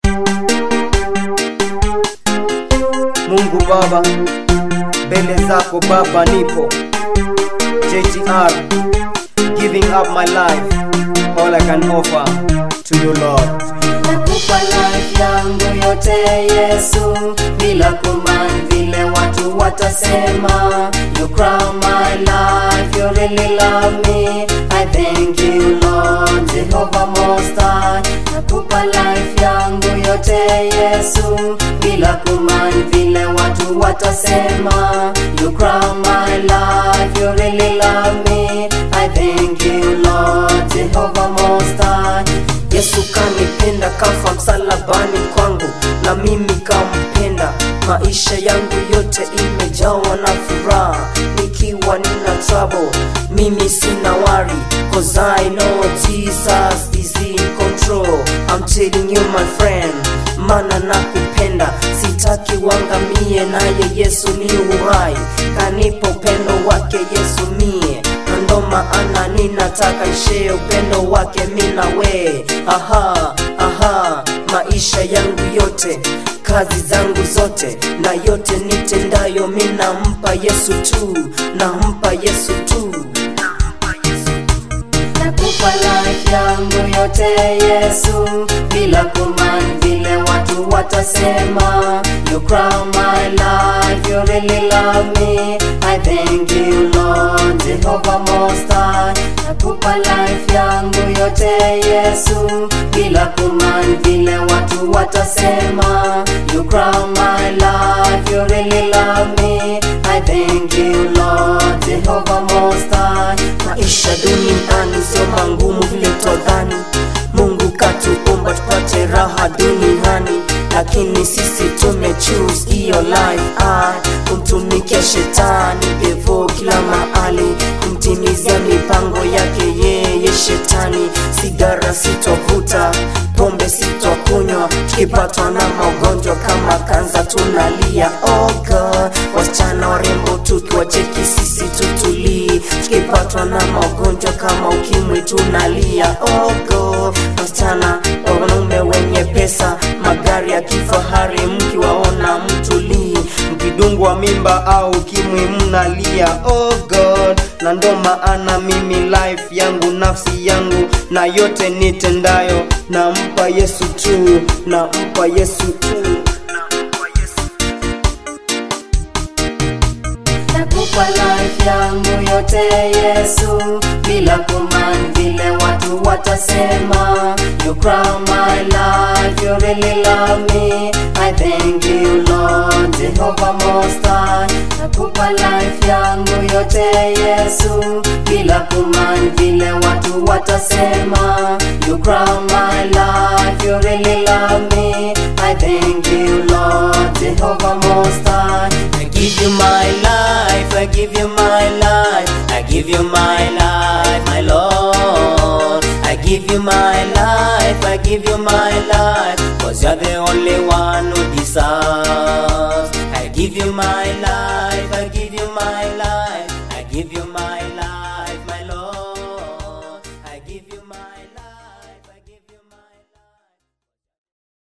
Mungu Baba, mbele zako Baba nipo JTR, giving up my life, all I can offer to you Lord. Nakupa life yangu yote Yesu, bila kumani vile watu watasema. You crown my life, you really love me. I thank you Lord, Jehovah Most High. Nakupa life yangu yote Yesu, bila kumani vile watu watasema. You crown my life, you really love me. I thank you Lord, Jehovah Most High. Yesu kanipenda kafa msalabani kwangu na mimi kampenda. Maisha yangu yote imejawa na furaha, nikiwa nina trouble mimi sina worry, cause I know Jesus is in control. I'm telling you my friend, mana nakupenda, sitaki wangamie, naye Yesu ni uhai, kanipa upendo wake Yesu mie na ndo maana ninataka nshee upendo wake mina we aha aha maisha yangu yote kazi zangu zote na yote nitendayo minampa yesu tu nampa yesu tu Nakupa life yangu yote Yesu, bila kumani vile watu watasema. You crown my life, you really love me. I thank you Lord, Jehovah Most High. Nakupa life yangu yote Yesu, bila kumani vile watu watasema. You crown my life, you really love me. I thank you Lord, Jehovah Most High. maisha duniani sio mangumu vile twadhani mungu katuumba tupate raha duniani lakini sisi tumechoose hiyo life ah, kumtumikia shetani devo kila mahali kumtimizia mipango yake yeye shetani sigara sitovuta pombe sitokunywa tukipatwa na magonjwa kama kanza tunalia oh God. wasichana warembo tukiwacheki sisi tutulii tukipatwa na magonjwa kama ukimwi tunalia oh God. wasichana wanaume wenye pesa magari ya kifahari mkiwaona mtulii mkidungwa mimba au ukimwi mnalia oh God. na ndo maana mimi life yangu nafsi yangu na yote nitendayo nampa yesu tu nampa yesu tu Nakupa life yangu yote Yesu, bila kumani vile watu watasema. You crown my life, you really love me. I thank you Lord, Jehovah Most High. Nakupa life yangu yote Yesu, bila kumani vile watu watasema. You crown my life, you really love me. I thank you Lord, Jehovah Most High. I give you my life, I give you my life, I give you my life, my Lord. I give you my life, I give you my life, cause you're the only one who deserves. I give you my life, I give you my